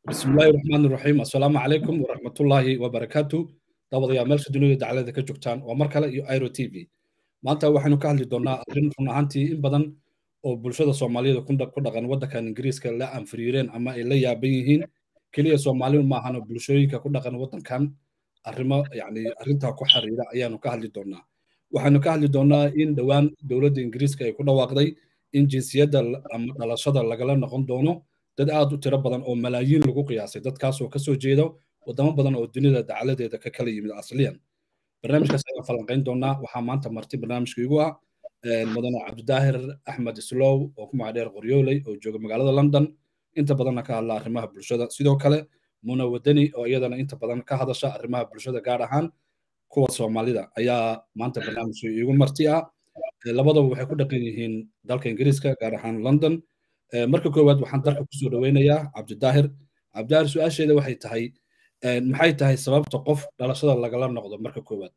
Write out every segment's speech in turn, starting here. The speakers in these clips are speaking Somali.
bismi illaahi raxmaan iraxiim assalaamu calaykum waraxmatullaahi wabarakaatu dabadayaa meelsha dunida dacalada ka joogtaan waa mar kale iyo iro t v maanta waxaynu ka hadli doonaa arrin run ahaantii in badan oo bulshada soomaaliyada ku dhaqan waddankan ingiriiska la anfiriireen ama ay la yaaban yihiin keliya soomaalidu maahano bulshooyinka ku dhaqan waddankan arrimo yani arrintaa ku xiriira ayaanu ka hadli doonaa waxaynu ka hadli doonaa in dhowaan dowladda ingiriiska ay ku dhawaaqday in jinsiyadda ama dhalashada lagala noqon doono dad aad u tiro badan oo malaayiin lagu qiyaasay dadkaasoo kasoo jeeda wadamo badan oo dunida dacaladeeda ka kala yimid asliyan barnaamijkaas ayaan falanqayn doonaa waxaa maanta marti barnaamijka igu ah mudane cabdidaahir axmed islow oo ku magacdheer qoryooley oo jooga magaalada london inta badanna ka hadla arrimaha bulshada sidoo kale muna wadani oo iyadana inta badan ka hadasha arrimaha bulshada gaar ahaan kuwa soomaalida ayaa maanta barnaamijka igu marti ah labadaba waxay ku dhaqan yihiin dalka ingiriiska gaar ahaan london marka koowaad waxaan dalka kusoo dhoweynayaa cabdidaahir cabdidaahir su-aasheeda waxay tahay maxay tahay sababta qof dhalashada lagala noqdo marka koowaad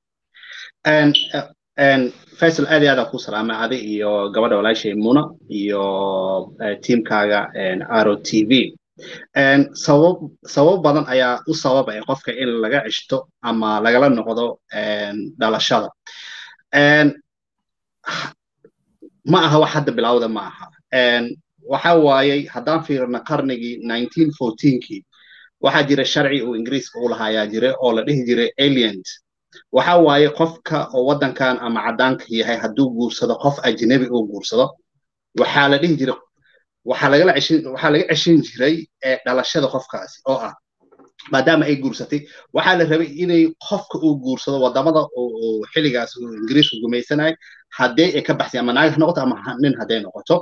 faisal aad iyo aad ku salaamay adi iyo gabadha walaashay muna iyo tiimkaaga aro t v sabab sabab badan ayaa u sababaya qofka in laga cishto ama lagala noqdo dhalashada ma aha wax hadda bilowda ma aha waxa waayey haddaan fiirno qarnigii kii waxaa jira sharci uu ingiriiska u lahaa jira oo la dhihi jiray alient waxa waaye qofka oo waddankan ama caddaanka yahay hadduu guursado qof ajnabi uu guursado waxaa la dhihi jiray waxaa lagala ceshin waxaa laga ceshin jiray dhalashada qofkaasi oo ah maadaama ay guursatay waxaa la rabay inay qofka uu guursado wadamada oo xilligaas uu ingiriisku gumaysanay haddee ay ka baxsay ama naag ha noqoto ama nin hadday noqoto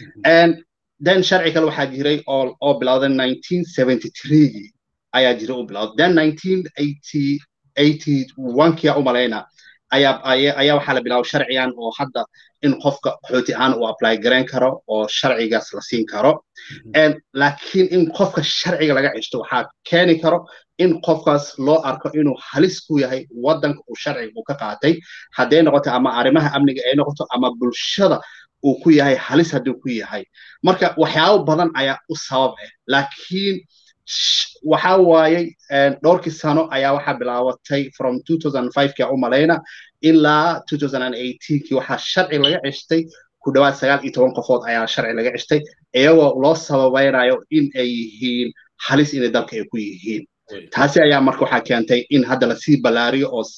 then sharci kale waxaa jiray oo oo bilowday nineteen seventy threegii ayaa jiray u bilowday then nineteen eighty eighty onekii u malayna ayaa ayaa waxaa la bilaabay sharcigan oo hadda in qofka qaxooti ahaan uu apply garayn karo oo sharcigaas la siin karo laakiin in qofka sharciga laga ceshto waxaa keeni karo in qofkaas loo arko inuu halis ku yahay waddanka uu sharciga uu ka qaatay hadday noqoto ama arrimaha amniga ay noqoto ama bulshada uu ku yahay halis hadduu ku yahay marka waxyaabo badan ayaa u sabab ah laakiin waxa waayey dhowrkii sano ayaa waxaa bilaabatay from kii u malayna ilaa kii waxaa sharci laga ceshtay ku dhawaad sagaal iyo toban qofood ayaa sharci laga ceshtay iyagoo loo sababaynayo in ay yihiin halis inay dalka ay ku yihiin taasi ayaa marka waxaa keentay in hadda lasii ballaariyo oo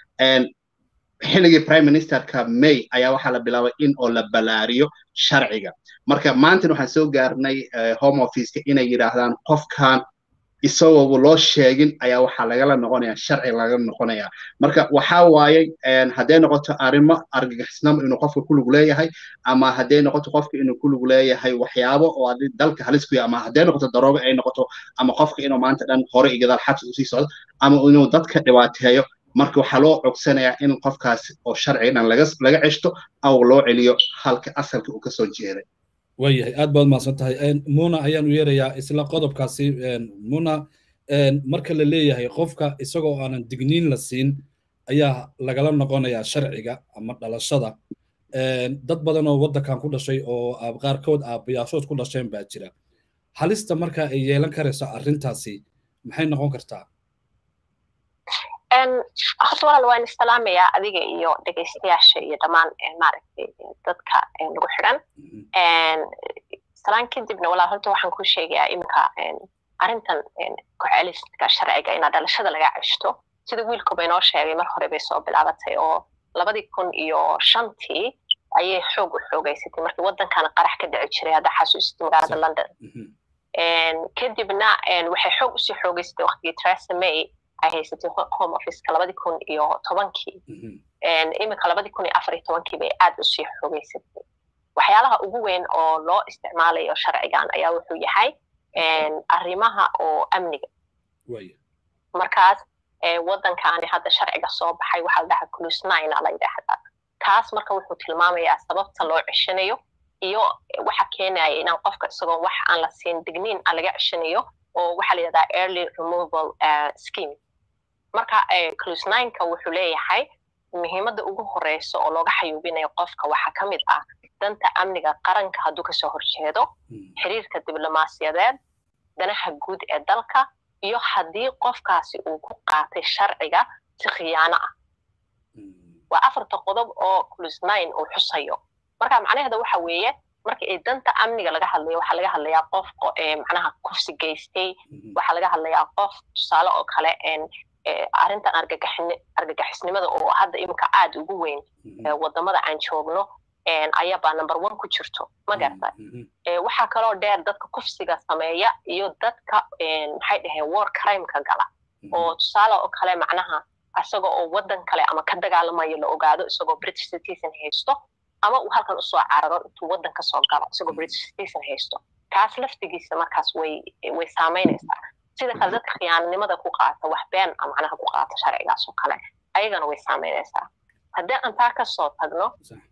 xilligii prime ministerka may ayaa waxaa la bilaabay in oo la ballaariyo sharciga marka maantan waxaan soo gaarnay home officeka inay yidhaahdaan qofkan isagooba loo sheegin ayaa waxaa lagala noqonaya sharci laga noqonaya marka waxa waaye hadday noqoto arrimo argagixisnamo inuu qofka ku lug leeyahay ama hadday noqoto qofka inuu ku lug leeyahay waxyaabo oo dalka halis ku yahay ama hadday noqoto daroogo ay noqoto ama qofka inuu maanta dhan hore iyo gadaal xabsi usii socdo ama inuu dadka dhibaateeyo marka waxaa loo cogsanayaa in qofkaas oo sharciga dhan laga ceshto aw loo celiyo halka asalka uu kasoo jeeday waayahay aad baad mahadsan tahay muna ayaan u yeerayaa isla qodobkaasi muna marka la leeyahay qofka isagoo aanan digniin la siin ayaa lagala noqonayaa sharciga ama dhalashada dad badan oo waddankan ku dhashay oo qaarkood aabayaashood ku dhasheen baa jira halista marka ay yeelan karayso arrintaasi maxay noqon kartaa horta walaal waan islaamayaa adiga iyo dhegaystayaasha iyo dhammaan maaragtay dadka nagu xidhan salaan kadibna walaal horta waxaan ku sheegayaa iminka arrintan ku-celiska sharciga inaa dhalashada laga ceshto sida wiilkuba inoo sheegay mar hore bay soo bilaabatay oo labadii kun iyo shantii ayay xoog u xoogaysatay markii waddankan qarax ka dhici jiray hadda xasuusitay magaalada london kadibna waxay xoog usii xoogaysatay waqtigii theresa may ay haysatay home officeka labadii kun iyo tobankii iminka labadii kun iyo afar iyo tobankii bay aad usii xoogaysatay waxyaalaha ugu weyn oo loo isticmaalayo sharcigan ayaa wuxuu yahay arrimaha oo amniga markaas waddankaani hadda sharciga soo baxay waxaa la dhahaa clusnina la yidhaahdaa kaas marka wuxuu tilmaamayaa sababta loo ceshanayo iyo waxa keenaya inaan qofka isagoo wax aan la siin digniin aan laga ceshanayo oo waxaa la yidhahdaa early removal scheme marka clusnineka wuxuu leeyahay muhiimadda ugu horeysa oo looga xayuubinayo qofka waxaa ka mid ah danta amniga qaranka hadduu kasoo horjeedo xiriirka diblomaasiyadeed danaha guud ee dalka iyo haddii qofkaasi uu ku qaatay sharciga si khiyaano ah waa afarta qodob oo plus nine uu xusayo marka macnaheeda waxa weeye marka ay danta amniga laga hadlayo waxaa laga hadlayaa qof macnaha kufsi geystay waxaa laga hadlayaa qof tusaale oo kale arrintan argagixisnimada oo hadda iminka aad ugu weyn wadamada aan joogno ayabaa number one ku jirto ma garata waxaa kaloo dheer dadka kufsiga sameeya iyo dadka maxay dhaheen war crimeka gala oo tusaale oo kale macnaha isaga oo waddan kale ama ka dagaalamayo la ogaado isagoo british citizen haysto ama uu halkan usoo cararo intuu waddan kasoo galo isagoo british citizen haysto kaas laftigiisa markaas way way saamaynaysaa sida kale dadka khiyaananimada ku qaata wax been macnaha ku qaata sharcigaas oo kale ayagana way saamaynaysaa haddii aan taa kasoo tagno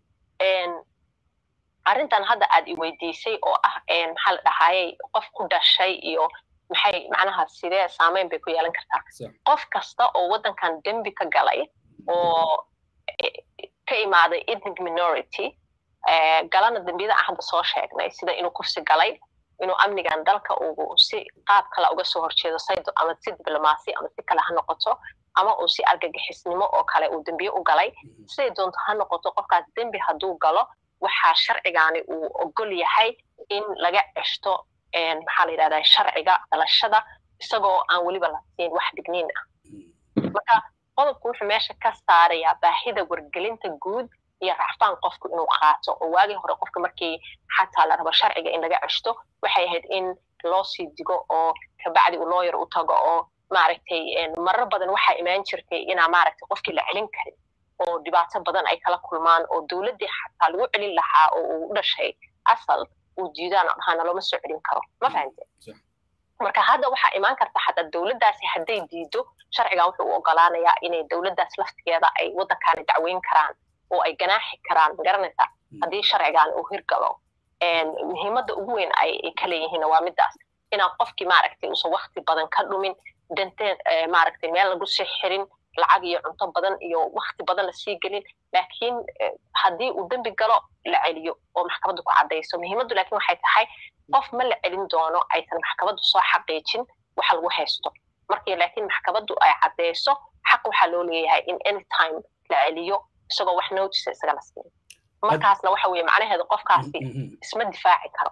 arrintan hadda aad i weydiisay oo ah maxaa la dhahayay qof ku dhashay iyo maxay macnaha sidee saameyn bay ku yeelan kartaa qof kasta oo waddankan dembi ka galay oo ka imaaday ethnic minority galana dembiyada aan hadda soo sheegnay sida inuu kufsi galay inuu amnigan dalka uu si qaab kale uga soo horjeedo saydo ama si diblomaasi ama si kale ha noqoto ama uu si argagixisnimo oo kale uu dembiye u galay siday doonto ha noqoto qofkaas dembi hadduu galo waxaa sharcigaani uu ogol yahay in laga ceshto maxaa la yidhahdaa sharciga dhalashada isagoo aan weliba la siin wax digniin ah marka qodobku wuxuu meesha ka saarayaa baahida wargelinta guud iyo racfaan qofku inuu qaato oo waagii hore qofka markii xataa la rabo sharciga in laga ceshto waxay ahayd in loo sii digo oo kabacdi uu looyar u tago oo maaragtay marar badan waxaa imaan jirtay inaa maaragtay qofkii la celin karin oo dhibaato badan ay kala kulmaan oo dowladdii xataa lagu celin lahaa oo uu u dhashay asal uu diidaan oo dhahaana looma soo celin karo ma fahamte marka hadda waxaa imaan karta xataa dowladdaasi hadday diido sharcigan wuxuu u ogolaanayaa inay dowladdaas laftigeeda ay waddankaani dacweyn karaan oo ay ganaaxi karaan magaranaysaa haddii sharcigan uu hirgalo muhiimadda ugu weyn ay ka leeyihiinna waa midaas inaan qofkii maaragtay uusan wakti badan ka dhumin danteen maaragtay meel lagu sii xirin lacag iyo cunto badan iyo wakti badan lasii gelin laakiin haddii uu dembi galo la celiyo oo maxkamaddu ku caddayso muhiimaddu laakiin waxay tahay qof ma la celin doono aysan maxkamaddu soo xaqiijin waxa lagu haysto markii laakiin maxkamaddu ay caddayso xaq waxaa loo leeyahay in anytime la celiyo isagoo wax notice isagana siin markaasna waxa weeye macnaheedu qofkaasi isma difaaci karo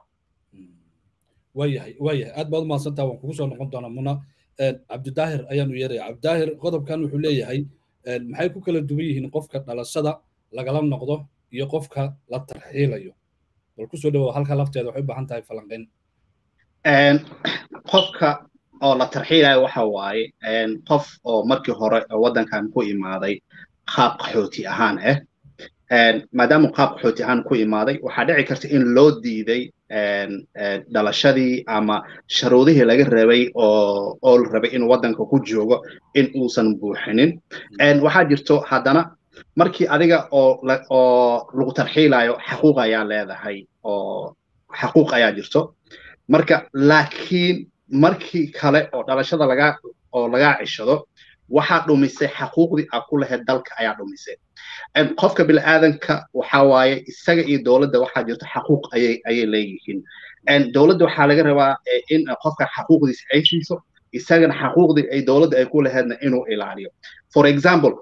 waayahay waayahay aad baad umahadsantaa waan kugu soo noqon doonaa muna cabdidaahir ayaanu yeeraya cabdidaahir qodobkan wuxuu leeyahay maxay ku kala duwan yihiin qofka dhalashada lagala noqdo iyo qofka la tarxiilayo bal kusoo dhawow halka lafteeda waxay u baahan tahay falanqayn qofka oo la tarxiilayo waxa waaye qof oo markii hore waddankan ku imaaday qaab qaxooti ahaan ah maadaama qaab qaxooti ahaan ku imaaday waxaa dhici karta in loo diiday dhalashadii ama sharuudihii laga rabay oo oo la rabay in waddanka ku joogo in uusan buuxinin waxaa jirto haddana markii adiga oo oo lagu tarxiilayo xaquuq ayaa leedahay oo xaquuq ayaa jirto marka laakiin markii kale oo dhalashada lagaa oo lagaa cishado waxaa dhumisay xaquuqdii aa ku lahayd dalka ayaa dhumisay qofka bini'aadanka waxa waaye isaga iyo dowladda waxaa jirto xaquuq ayay ayay leeyihiin dowladda waxaa laga rabaa in qofka xaquuqdiisa ay siiso isagana xaquuqdii ay dowladda ay ku lahaydna inuu ilaaliyo for example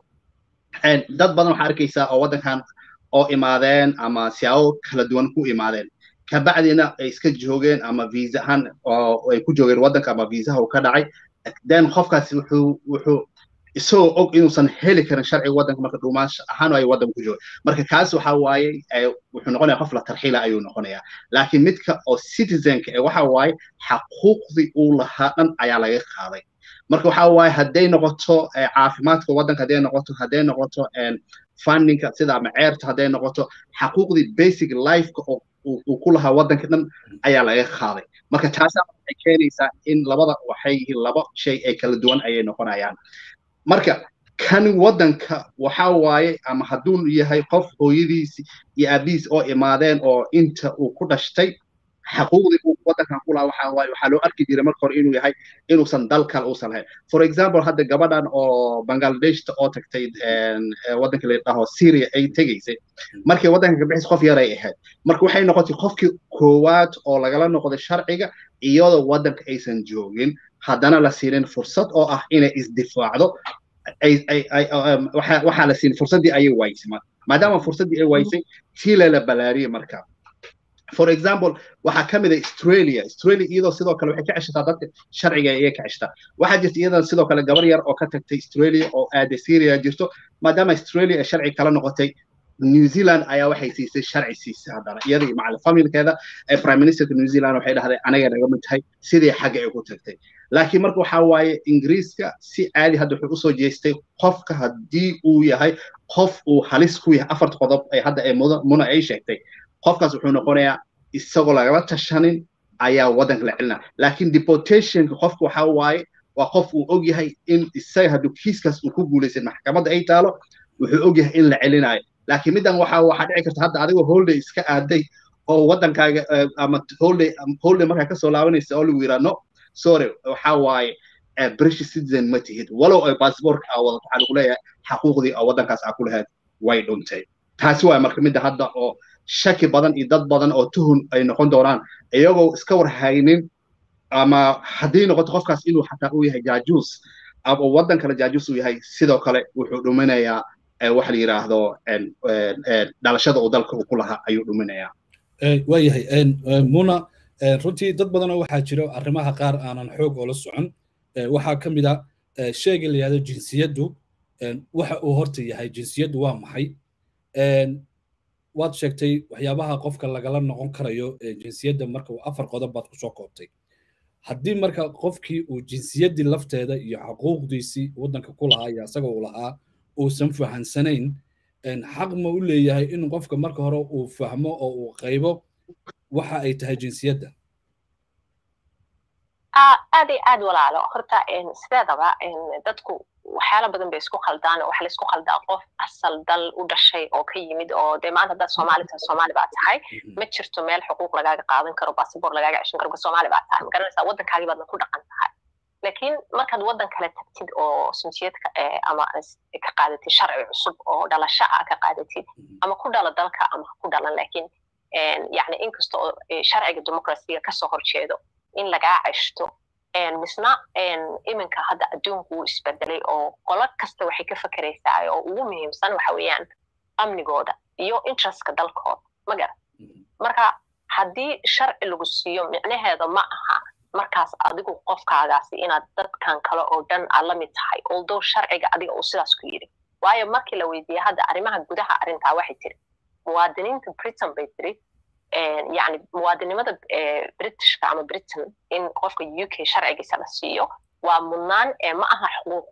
dad badan waxaa arkaysaa oo waddankan oo imaadeen ama siyaabo kala duwan ku imaadeen kabacdina ay iska joogeen ama visa ahaan oo ay ku joogeen waddanka ama viisaha uu ka dhacay then qofkaasi wuxuu wuxuu isagoo og inuusan heli karin sharciga waddanka marka dhuumaansho ahaan ay waddanka ku jooga marka kaas waxa waaye wuxuu noqonaya qof la tarxiila ayuu noqonayaa laakiin midka oo citizenka ee waxa waaye xaquuqdii uu lahaa dhan ayaa laga qaaday marka waxa waaye hadday noqoto caafimaadka waddanka hadday noqoto hadday noqoto fundingka sida ama ceerta hadday noqoto xaquuqdii basic lifeka oo uu ku lahaa waddanka dhan ayaa laga qaaday marka taasaa waxay keenaysaa in labada waxay yihiin laba shay ay kala duwan ayay noqonayaan marka kan waddanka waxa waaye ama hadduu yahay qof hooyadiisi iyo aabihiis oo imaadeen oo inta uu ku dhashtay xaquuqdii uu waddankan ku lahaa waxa waaye waxaa loo arki jiray marka hore inuu yahay inuusan dal kale uusan lahayn for example hadda gabadhan oo bangladeshta oo tagtay waddanka la dhaho syria ay tegaysay markay waddanka ka bixis qof yaray ahayd marka waxay noqotay qofkii koowaad oo lagala noqday sharciga iyadoo waddanka aysan joogin haddana la siinin fursad oo ah inay isdifaacdo waxaa la siin fursaddii ayay waysay maadaama fursaddii ay waysay chile la balaariyey marka for example waxaa ka mid ah australia australia iyadoo sidoo kale waxay ka ceshataa dadka sharciga ayay ka ceshataa waxaa jirta iyadan sidoo kale gabar yar oo ka tagtay australia oo aaday syria jirto maadaama australia ay sharci kala noqotay new zealand ayaa waxay siisay sharci siisay haddana iyada iyo macalin familkeeda prime ministerka new zealand waxay dhahday anaga naga mid tahay sidii xagga ay ku tagtay laakiin marka waxaa waaye ingiriiska si caadi hadda wuxuu usoo jeestay qofka haddii uu yahay qof uu halis ku yahay afarta qodob ay hadda ay muna ay sheegtay qofkaas wuxuu noqonayaa isagoo lagala tashanin ayaa waddanka la celinaa laakiin deportationka qofka waxaa waaye waa qof uu og yahay in isaga hadduu kiiskaas uu ku guulaysan maxkamadda ay taalo wuxuu og yahay in la celinayo laakiin middan waxaa waxaa dhici karta hadda adigoo holiday iska aaday oo waddankaaga ama holiday holiday markaa kasoo laabanaysa oo lagu yidhaa no sorry waxaa waaye british citizen ma tihid walow ay baasboorka aa wadato waxaa lagu leeyahay xaquuqdii oo waddankaas aa ku lahayd way dhuntay taasi waay marka midda hadda oo shaki badan iyo dad badan oo tuhun ay noqon doonaan iyagoo iska war haynin ama haddii noqoto qofkaas inuu xataa uu yahay jaajuus ama waddan kale jaajuus uu yahay sidoo kale wuxuu dhuminayaa waxa la yidhaahdo dhalashada uu dalka uu ku lahaa ayuu dhuminayaa waayahay muna runtii dad badanoo waxaa jiro arrimaha qaar aanan xoog oola socon waxaa ka mid a sheega la yihahdo jinsiyaddu waxa uu horta yahay jinsiyaddu waa maxay waad sheegtay waxyaabaha qofka lagala noqon karayo jinsiyadda marka afar qodob baad kusoo koobtay haddii marka qofkii uu jinsiyaddii lafteeda iyo xuquuqdiisii waddanka ku lahaa iyo isaga uu lahaa uusan fahansanayn xaq ma u leeyahay in qofka marka hore uu fahmo oo uu qaybo waxa ay tahay jinsiyadda aad iyo aad walaalo horta sideedaba dadku waxyaala badan bay isku khaldaan waxa laisku khaldaa qof asal dal u dhashay oo ka yimid oo dee maanta haddaad soomaali tahay soomaali baa tahay ma jirto meel xuquuq lagaaga qaadan karo baasabor lagaaga ceshan karo soomaali baa tahay magaranaysaa waddankaagii baadna ku dhaqan tahay laakiin markaad waddan kale tagtid oo jinsiyadka ama ka qaadatid sharci cusub oo dhalasho ah ka qaadatid ama ku dhala dalka ama ku dhalan laakiin yani inkasta oo sharciga dimuqrasiga kasoo horjeedo in lagaa ceshto misna iminka hadda adduunku wuu isbedelay oo qolo kasta waxay ka fakeraysaa oo ugu muhiimsan waxa weeyaan amnigooda iyo interestka dalkooda ma garan marka haddii sharci lagu siiyo micnaheeda ma aha markaas adigu qofkaagaasi inaad dadkan kale oo dhan aad la mid tahay although sharciga adiga uu sidaas ku yidhi waayo markii la weydiiyey hadda arrimaha gudaha arrintaa waxay tiri muwaadiniinta britain bay tiri yani muwaadinimada britishka ama britain in qofka u k sharcigiisa la siiyo waa mudnaan ee ma aha xuquuq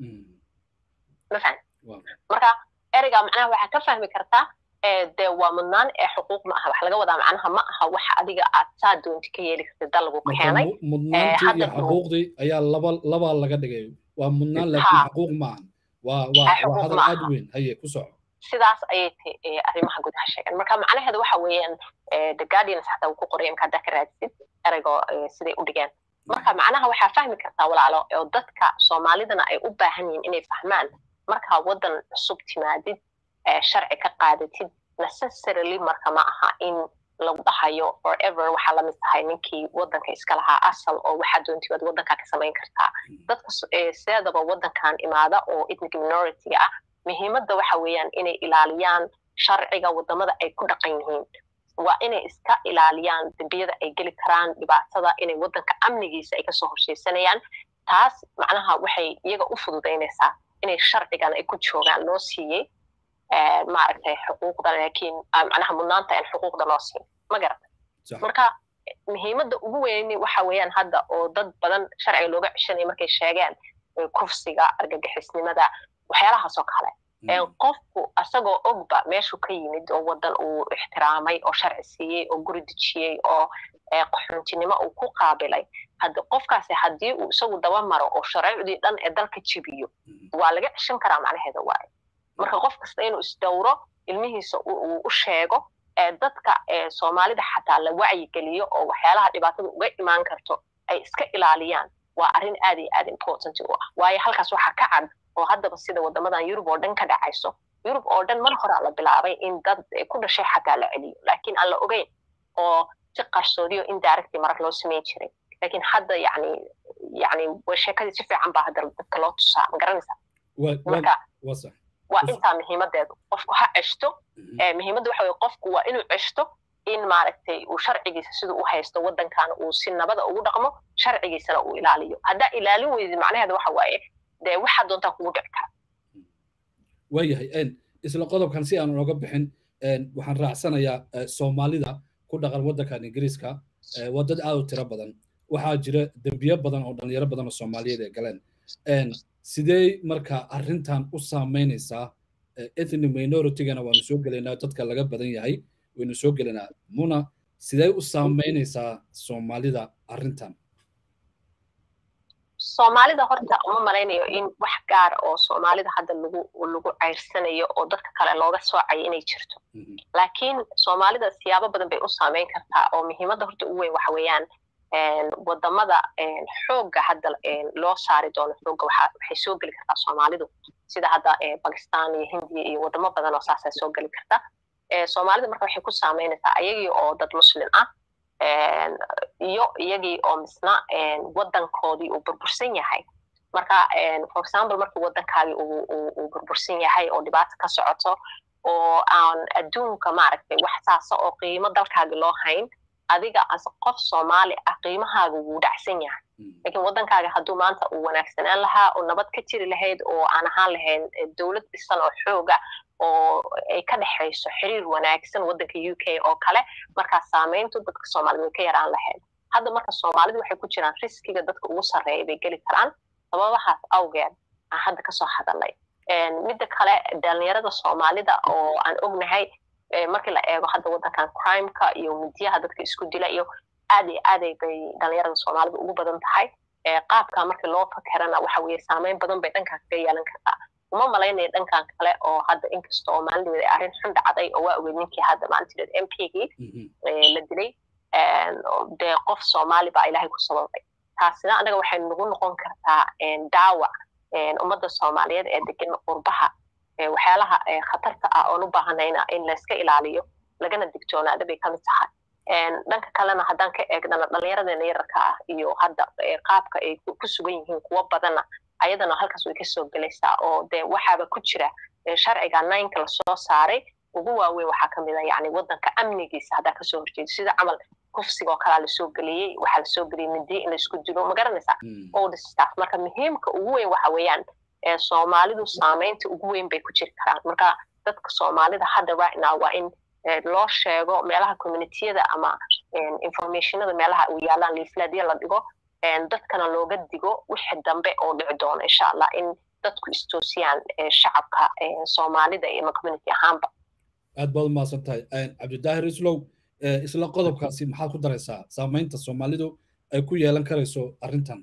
ma fahan marka ereyga macnaha waxaa ka fahmi kartaa de waa mudnaan ee xuquuq ma aha wax laga wadaa macnaha ma aha wax adiga aad saa doonti ka yeeli kartid dal lagu keenay mudnaantii iyo xuquuqdii ayaa laba labaa laga dhigay waa mudnaan laakiin xuquuq maahan waa waa waa hadal aad weyn haye ku soco sidaas ayay tahay arrimaha gudaha sheegan marka macnaheedu waxa weeyaan the guardians xataa uu ku qoray imka haddaa ka raadsid ereygo siday u dhigeen marka macnaha waxaa fahmi kartaa walaalo oo dadka soomaalidana ay u baahan yihiin inay fahmaan markaa waddan cusub timaadid sharci ka qaadatid necessarily marka ma aha in lagu dhahayo forever waxaa lamid tahay ninkii waddanka iska lahaa asal oo waxaa doontii waad waddankaa ka samayn kartaa dadka sideedaba waddankan imaada oo ethnic minority ah muhiimadda waxa weeyaan inay ilaaliyaan sharciga waddamada ay ku dhaqan yihiin waa inay iska ilaaliyaan dembiyada ay geli karaan dhibaatada inay waddanka amnigiisa ay kasoo horsheysanayaan taas macnaha waxay iyaga u fududaynaysaa inay sharcigan ay ku joogaan loo siiyey maaragtay xuquuqda laakiin macnaha mudnaanta aan xuquuqda loo siin ma garatay marka muhiimadda ugu weyni waxa weeyaan hadda oo dad badan sharciga looga ceshanaya markay sheegeen kufsiga argagixisnimada waxyaalahaasoo kale qofku asagoo ogba meeshuu ka yimid oo waddan uu ixtiraamay oo sharci siiyey oo guri dejiyey oo qaxoontinimo uu ku qaabilay haddi qofkaasi haddii uu isagu daba maro oo sharcicdii dhan ee dalka jebiyo waa laga ceshan karaa macnaheeda waaye marka qof kasta inuu isdowro ilmihiisa uu u sheego dadka soomaalida xataa la wacyigeliyo oo waxyaalaha dhibaatada uga imaan karto ay iska ilaaliyaan waa arrin aad iyo aad important u ah waayo halkaas waxaa ka cad oo haddaba sida waddamadan yurub oo dhan ka dhacayso yurub oo dhan mar horaa la bilaabay in dad ku dhashay xataa la celiyo laakiin aan la ogeyn oo si qarsoodiyo indirectly marag loo samayn jiray laakiin hadda yani yani sheekadii si fiican baa hadda dadka loo tusaa ma garanaysaa marka waa intaa muhiimadeedu qofku ha ceshto muhiimadda waxa weye qofku waa inuu ceshto in maaragtay uu sharcigiisa siduu u haysto waddankaana uu si nabada ugu dhaqmo sharcigiisana uu ilaaliyo haddaa ilaalin weydi macnaheeda waxa waaye dee waxaa doontaa kugu dhici kara waayahay isla qodobkan si aan oga bixin waxaan raacsanayaa soomaalida ku dhaqan waddankan ingiriiska waa dad aad u tiro badan waxaa jira dembiyo badan oo dhalinyaro badan oo soomaaliyeed ay galeen sidee marka arrintan u saameynaysaa ethnic minoritygana waanu soo gelaynaa dadka laga badan yahay waynu soo gelaynaa muna sidee u saameynaysaa soomaalida arrintan soomaalida horta uma malaynayo in wax gaar oo soomaalida hadda lagu lagu ceyrsanayo oo dadka kale looga soocayo inay jirto laakiin soomaalida siyaabo badan bay u saameyn kartaa oo muhiimadda horta ugu weyn waxa weeyaan wadamada xoogga hadda loo saari doono xoogga waxay soo geli kartaa soomaalidu sida hadda bakistan iyo hindiya iyo wadamo badan oo saasay soo geli karta soomaalida marka waxay ku saameynaysaa ayagii oo dad muslim ah iyo iyagii oo misna waddankoodii uu burbursan yahay marka for example markii waddankaagii uu burbursan yahay oo dhibaata ka socoto oo aan adduunka maaragtay wax saasa oo qiimo dalkaagi loo hayn adiga as qof soomaali ah qiimahaaga wuu dhacsan yahay lakiin waddankaaga hadduu maanta uu wanaagsanaan lahaa oo nabad ka jiri lahayd oo aan ahaan lahayn dowlad dhisan oo xooga oo ay ka dhexayso xiriir wanaagsan waddanka u k oo kale markaa saameyntu dadka soomaalida way ka yaraan lahayd hadda marka soomaalidu waxay ku jiraan riskiga dadka ugu sarreeya bay geli karaan sababahaas awgeed aan hadda kasoo hadalnay midda kale dhalinyarada soomaalida oo aan ognahay markii la eego hadda waddankan crimeka iyo midiyaha dadka isku dila iyo aad iyo aaday bay dhalinyarada soomaalida ugu badan tahay qaabka markii loo fakerana waxa weeye saameyn badan bay dhankan kaga yeelan kartaa uma malaynaya dhankan kale oo hadda inkasta oo maalinteeda arrin xun dhacday oo waa ogeyd ninkii hadda maalinteed m p gii la dilay dee qof soomaali baa ilaahay ku sababay taasina anaga waxay nagu noqon kartaa daawac ummadda soomaaliyeed ee degan qurbaha waxyaalaha khatarta ah oon u baahanayna in layska ilaaliyo lagana digtoonaada bay kamid tahay dhanka kalena haddaan ka eegnana dhallinyaradeena yararka ah iyo hadda qaabka ay ku sugan yihiin kuwo badana ayadana halkaas way kasoo gelaysaa oo dee waxaaba ku jira sharciga ninka lasoo saaray ugu waaweyn waxaa kamid a yani waddanka amnigiisa haddaa kasoo horjeedo sida camal kufsiga oo kalaa lasoo geliyey waxaa lasoo geliyey midiya in laisku dilo ma garanaysaa all this stuff marka muhiimka ugu weyn waxa weeyaan soomaalidu saameynta ugu weyn bay ku jiri karaan marka dadka soomaalida hadda right now waa in loo sheego meelaha communitiyada ama informationada meelaha u yaalaan liiflaadya la dhigo dadkana looga digo wixii dambe oo dhici doono insha allah in dadku istoosiyaan shacabka soomaalida iyo community ahaanba aad baad umahadsan tahay cabdidaahir islow isla qodobkaasi maxaad ku daraysaa saameynta soomaalidu ay ku yeelan karayso arrintan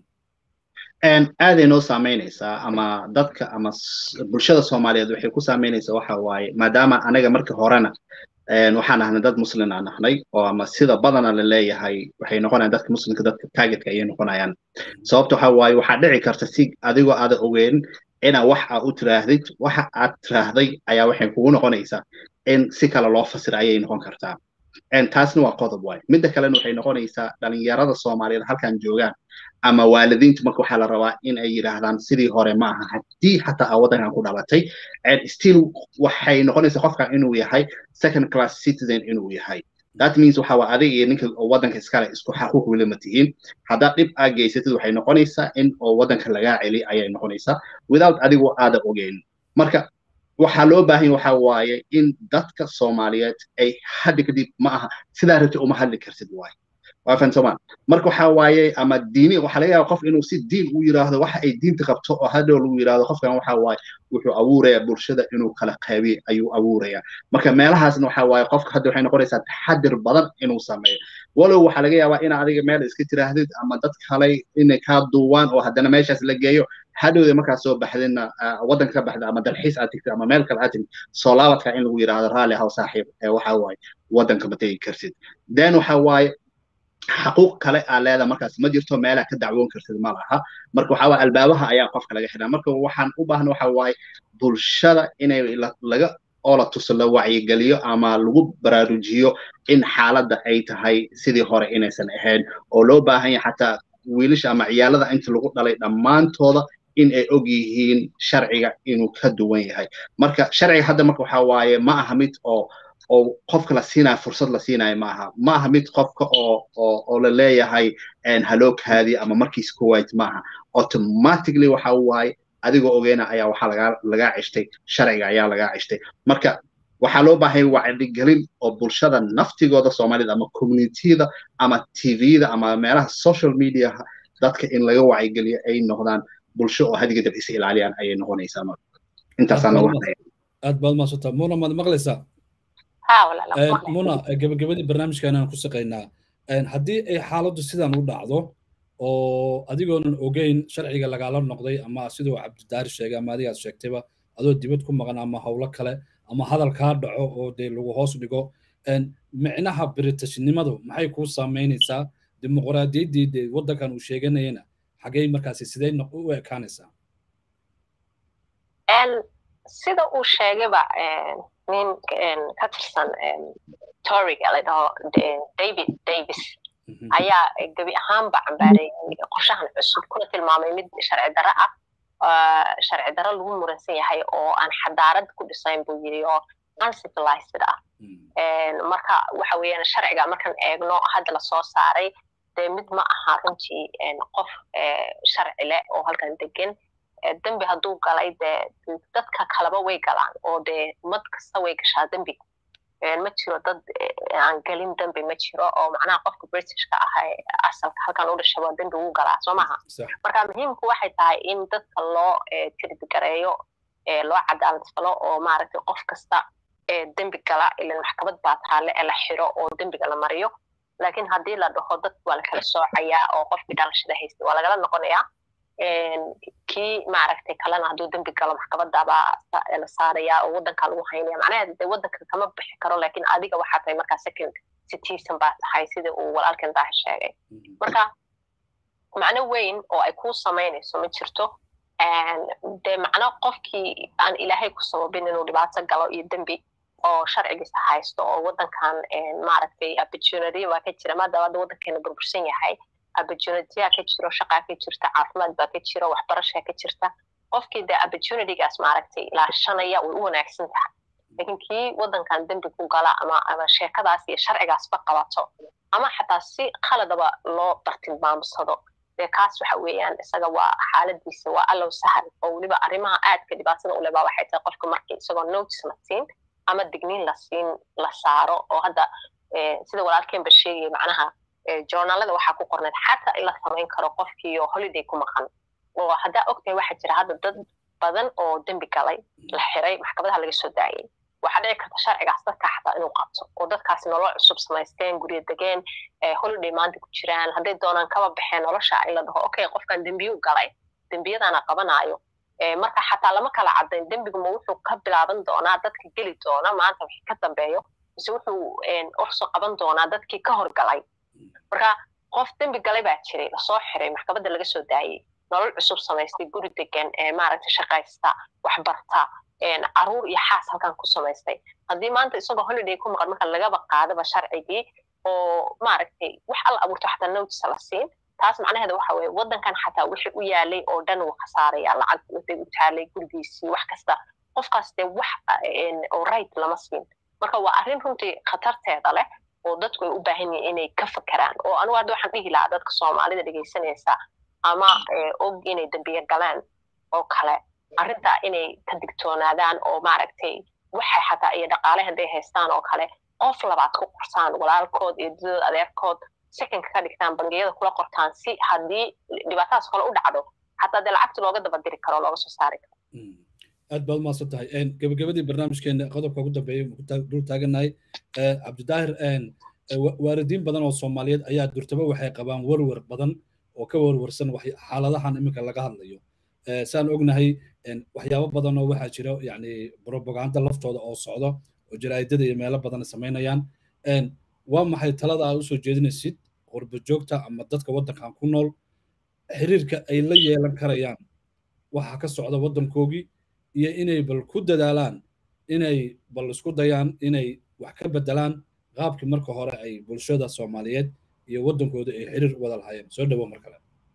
aaday noo saameynaysaa ama dadka ama bulshada soomaaliyeed waxay ku saameynaysaa waxa waaye maadaama anaga markii horena waxaan ahnay dad muslin aan ahnay oo ama sida badana la leeyahay waxay noqonayaan dadka muslimka dadka targetka ayay noqonayaan sababta waxa waaye waxaa dhici karta si adigoo aada ogeyn inaa wax aa u tiraahdid waxa aad tiraahday ayaa waxay kugu noqonaysaa in si kale loo fasira ayay noqon kartaa taasna waa qodob waaye midda kalena waxay noqonaysaa dhalinyarada soomaaliyeed halkan joogaan ama waalidiintu marka waxaa la rabaa in ay yidhaahdaan sidii hore ma aha haddii xataa aa waddankan ku dhalatay still waxay noqonaysaa qofkan inuu yahay second class citizen inuu yahay that means waxa waa adiga iyo ninka waddanka iskale isku xaquuq weli ma tihiin haddaad dhib aa geysatid waxay noqonaysaa in oo waddanka lagaa celi ayay noqonaysaa without adigoo aada ogeyn marka waxaa loo baahan waxa waaye in dadka soomaaliyeed ay haddi kadib ma aha sidaa rabti uma hadli kartid waaye waa fahansomaan marka waxa waaye ama diini waxaa laga yaaba qof inuu si diin u yiraahdo waxa ay diinta qabto oo hadhow lagu yiraahdo qofkan waxa waaye wuxuu abuuraya bulshada inuu kala qaybiy ayuu abuuraya marka meelahaasna waxa waaye qofka hadda waxay noqonaysaa taxadir badan inuu sameeyo walow waxaa laga yaabaa in adiga meel iska tiraahdid ama dad kale inay kaa duuwaan oo haddana meeshaas la geeyo hadhowda markaa soo baxdina waddanka ka baxda ama dalxiis aad tigtid ama meel kale aad tigtid soo laabadka in lagu yiraahdo raalli haw saaxiib waxa waaye waddanka ma tegi kartid then waxa waaye xaquuq kale aa leedaha markaas ma jirto meelaa ka dacwoon kartid ma laha marka waxa waaye albaabaha ayaa qofka laga xidhaa marka waxaan u baahna waxa waaye bulshada inay laga oo la tuso la wacyigeliyo ama lagu baraarujiyo in xaaladda ay tahay sidii hore inaysan ahayn oo loo baahan yahay xataa wiilasha ama ciyaalada inta lagu dhalay dhammaantooda in ay og yihiin sharciga inuu ka duwan yahay marka sharciga hadda marka waxa waaye ma aha mid oo oo qofka la siinayo fursad la siinayo ma aha ma aha mid qofka oo oo oo la leeyahay halookaadii ama markiis kuwait ma aha automatically waxa waaye adigoo ogeyna ayaa waxaa lagaa lagaa ceshtay sharciga ayaa lagaa ceshtay marka waxaa loo baahay wacyigelin oo bulshada naftigooda soomaalida ama communityda ama tvda ama meelaha social media dadka in laga wacyigeliyo ay noqdaan bulsho oo hadiga dab is ilaaliyaan ayay noqonaysaa marka intaasaana aad baad maasanta muna maad maqlaysaa muna gabagabadii barnaamijkan aan ku saqaynaa haddii ay xaaladdu sidan u dhacdo oo adigoonan ogeyn sharciga lagaala noqday ama siduu cabdidaari sheegay ama adigaad sheegtayba adoo dibad ku maqan ama howlo kale ama hadal kaa dhaco oo dee lagu hoos dhigo micnaha biritashnimadu maxay kuu saamaynaysaa dimuqraadiyaddii dee waddankan uu sheeganayana xagey markaasi sidee u ekaanaysaa sida uu sheegayba nin ka tirsan toriga la dhaho david davis ayaa gebi ahaanba cambaareeyey qorshahan cusub kuna tilmaamay mid sharci darro ah sharci darro lagu muransan yahay oo aan xadaarad ku dhisayn buu yidhi oo uncivilized ah marka waxa weeyaan sharciga markaan eegno hadda lasoo saaray dee mid ma aha runtii qof sharci leh oo halkan degan dembi hadduu galay dee dadka kaleba way galaan oo dee ummad kasta way gashaa dembi ma jiro dad aan gelin dembi ma jiro oo macnaha qofka britishka ah asalka halkan u dhashaba dembi wuu galaa soo maaha marka muhiimku waxay tahay in dadka loo tirdigareeyo loo cadaalad falo oo maaragtay qof kasta dembi gala ilan maxkamad baa taale ee la xiro oo dembiga la mariyo laakiin haddii la dhaho dad waa la kala soocayaa oo qofkii dhalashada haystay waa lagala noqonayaa kii maaragtay kalena hadduu dembi galo maxkamadabaa la saaraya oo waddanka lagu haynaya macnaheeda dee waddanka kama bixi karo laakiin adiga waxaa tahay markaa second citizen baa tahay sida uu walaalkan daahir sheegay marka macno weyn oo ay kuu samaynayso ma jirto dee macno qofkii aan ilaahay ku sababin inuu dhibaato galo iyo dembi oo sharcigiisa haysto oo waddankan maaragtay opportunity baa ka jira maadaama hadda waddankeena burbursan yahay opportunityaa ka jiro shaqaa ka jirta caafimaad baa ka jiro waxbarashaa ka jirta qofkii dee opportunitygaas maaragtay ilaashanaya way u wanaagsan tahay laakiin kii waddankan dembi ku gala ama ama sheekadaas iyo sharcigaasba qabato ama xataa si khaladaba loo bartilmaamsado dee kaas waxa weeyaan isaga waa xaaladiisa waa allow sahal oo weliba arrimaha aadka dhibaatada u lebaa waxay tahay qofka markii isagoo notice la siin ama digniin la siin la saaro oo hadda sida walaalkeenba sheegaya macnaha journaalada waxaa ku qorneed xataa in la samayn karo qofkii oo holiday ku maqan oo haddaa ogtahay waxaa jira hadda dad badan oo dembi galay la xiray maxkamadaha laga soo daayay waxaa dhici karta sharcigaas dadka xataa inuu qabto oo dadkaasi nolol cusub samaysteen guryo degeen holiday maanta ku jiraan hadday doonaan kaba baxeen nolosha in la dhaho okay qofkan dembiyuu galay dembiyadaana qabanaayo marka xataa lama kala caddayn dembigu ma wuxuu ka bilaaban doonaa dadka geli doona maanta wixii ka dambeeyo mise wuxuu usoo qaban doonaa dadkii ka horgalay marka qof dembi galay baa jiray lasoo xiray maxkamadda laga soo daayey nolol cusub samaystay guri degan maaragtay shaqaysta waxbarta caruur iyo xaas halkan ku samaystay haddii maanta isagoo holiday ku maqan marka lagaba qaadaba sharcigii oo maaragtay wax alla abuurto xataa notice la siin taas macnaheeda waxa weeye waddankan xataa wixii u yaalay oo dhan wuu khasaaraya lacag waday u taalay gurigiisii wax kasta qofkaas dee wax oo right lama siin marka waa arrin runtii khatarteeda leh oo dadku ay u baahan yihiin inay ka fakeraan oo anugu hadda waxaan dhihi lahaa dadka soomaalida dhegaysanaysa ama og inay dembiye galeen oo kale arrintaa inay ka digtoonaadaan oo maaragtay waxay xataa iyo dhaqaale hadday haystaan oo kale qof labaad ku qorsaan walaalkood iyo dadood adeerkood secondka ka dhigtaan bangiyada kula qortaan si haddii dhibaatadaas kale u dhacdo xataa dee lacagta looga daba diri karo looga soo saari karo aad baad umahadsan tahay gabagabadii barnaamijkeena qodobka ugu dambeeyey dul taagannahay cabdidaahir waalidiin badan oo soomaaliyeed ayaa durtaba waxay qabaan warwar badan oo ka warwarsan xaaladahan iminka laga hadlayo saan ognahay waxyaabo badan oo waxaa jira yani propaganda laftooda oo socdo oo jaraa'idada iyo meelo badan samaynayaan waa maxay talada aad usoo jeedinaysid qurba joogta ama dadka waddankan ku nool xiriirka ay la yeelan karayaan waxa ka socda waddankoogii iyo inay bal ku dadaalaan inay bal isku dayaan inay wax ka bedelaan qaabkii marka hore ay bulshada soomaaliyeed iyo waddankooda ay xiriir wada lahaayeen soo dhawo mar kale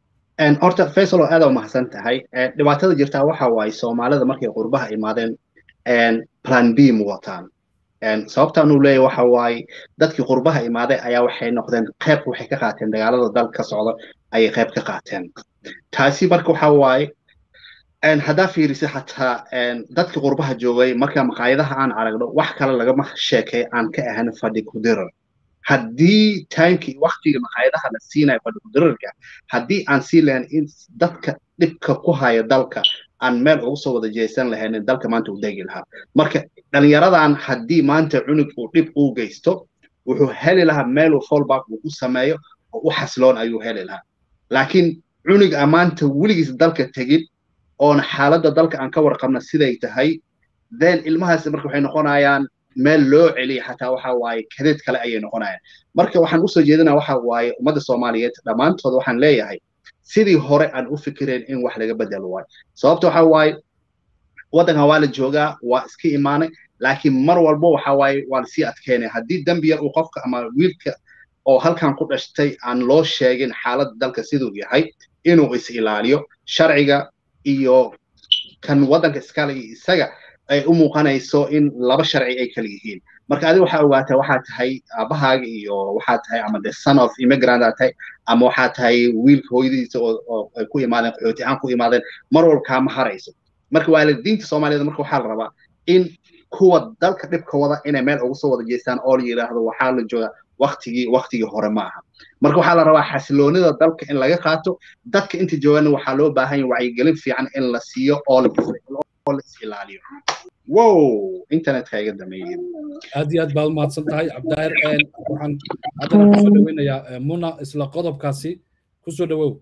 horta faisal oo aad u mahadsan tahay dhibaatada jirtaa waxa waaye soomaalida markay qurbaha imaadeen plan b mu wataan sababtaan uu leeyahy waxa waaye dadkii qurbaha imaaday ayaa waxay noqdeen qayb waxay ka qaateen dagaalada dalka ka socda ayay qayb ka qaateen taasi marka waxa waaye haddaa fiirisa xataa dadkii qurbaha joogay marka maqaayadaha aan aragno wax kale lagama sheekay aan ka ahan fadhi kudirar haddii timekii waktiga maqaayadaha la siinayo fadhi kudirarka haddii aan sii lahayn in dadka dhibka ku haya dalka aan meel ugu soo wada jeesan lahayn dalka maanta u degi lahaa marka dhalinyaradan haddii maanta cunug uu dhib uu geysto wuxuu heli lahaa meel uu fallback uu ku sameeyo oo u xasiloon ayuu heli lahaa laakiin cunug aan maanta weligiis dalka tegin oona xaaladda dalka aan ka warqabna siday tahay then ilmahaas marka waxay noqonayaan meel loo celiya xataa waxa waaye kadeed kale ayay noqonayaan marka waxaan usoo jeedinaa waxa waaye ummadda soomaaliyeed dhammaantood waxaan leeyahay sidii hore aan u fikireen in wax laga bedelo waayo sababta waxa waaye waddankan waa la joogaa waa iska imaanay laakiin mar walba waxa waaye waa lasii adkeynaya haddii dembi yar uu qofka ama wiilka oo halkan ku dhashtay aan loo sheegin xaaladda dalka siduu yahay inuu is ilaaliyo sharciga iyo kan waddanka iskale iyo isaga ay u muuqanayso in laba sharci ay kala yihiin marka adiga waxaa ogaataa waxaa tahay aabahaaga iyo waxaa tahay ama the son of immigrant aa tahay ama waxaa tahay wiilka hooyadiisa oo ay ku imaadeen qaxooti ahaan ku imaadeen mar walba kaama harayso marka waalidiinta soomaaliyeed marka waxaa la rabaa in kuwa dalka dhibka wada inay meel ugu soo wada jeestaan oo la yidhaahdo waxaa la joogaa waktigii waktigii hore ma aha marka waxaa la rabaa xasiloonida dalka in laga qaato dadka inta joogana waxaa loo baahan yahay wacyigelin fiican in la siiyo oo la oo la is ilaaliyo wow internetka iga dameeyey aad iyo aad baad umahadsan tahay cabdaahir waxaan haddana kusoo dhaweynayaa muna isla qodobkaasi kusoo dhawow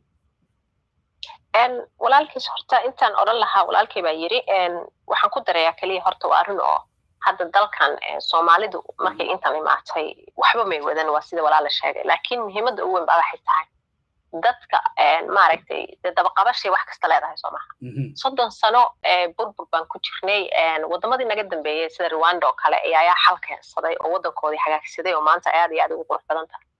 walaalkiis horta intaan odhan lahaa walaalkay baa yiri waxaan ku darayaa keliya horta waa arrin oo hadda dalkan soomaalidu markay intan imaatay waxba may wadan waa sida walaala sheegay laakiin muhiimadda ugu weyn baa waxay tahay dadka maaragtay dee dabaqabashay wax kasta leedahay soo maha soddon sano burbur baan ku jirnay waddamadii naga dambeeyey sida rwanda oo kale ayaa xal keensaday oo waddankoodii hagaagsaday oo maanta aad iyo aad ugu qurux badan tahay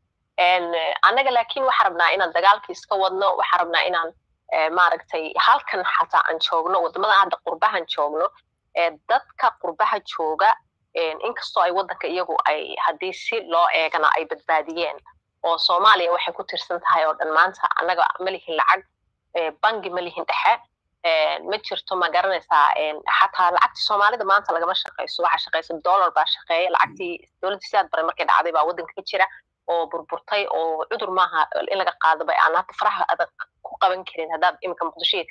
annaga laakiin waxaa rabnaa inaan dagaalkii iska wadno waxaa rabnaa inaan maaragtay halkan xataa aan joogno waddamada hadda qurbahan joogno dadka qurbaha jooga inkastoo ay waddanka iyagu ay haddii si loo eegana ay badbaadiyeen oo soomaaliya waxay ku tirsan tahay oo dhan maanta annaga ma lihin lacag bangi ma lihin dhexe ma jirto ma garanaysaa xataa lacagtii soomaalida maanta lagama shaqayso waxaa shaqaysa dollar baa shaqeeya lacagtii dowladda sidaad baray markay dhacday baa waddanka ka jira oo burburtay oo cudur maaha in laga qaado bay aan hadda faraha adag ku qaban karin haddaad iminka muqdishoyeed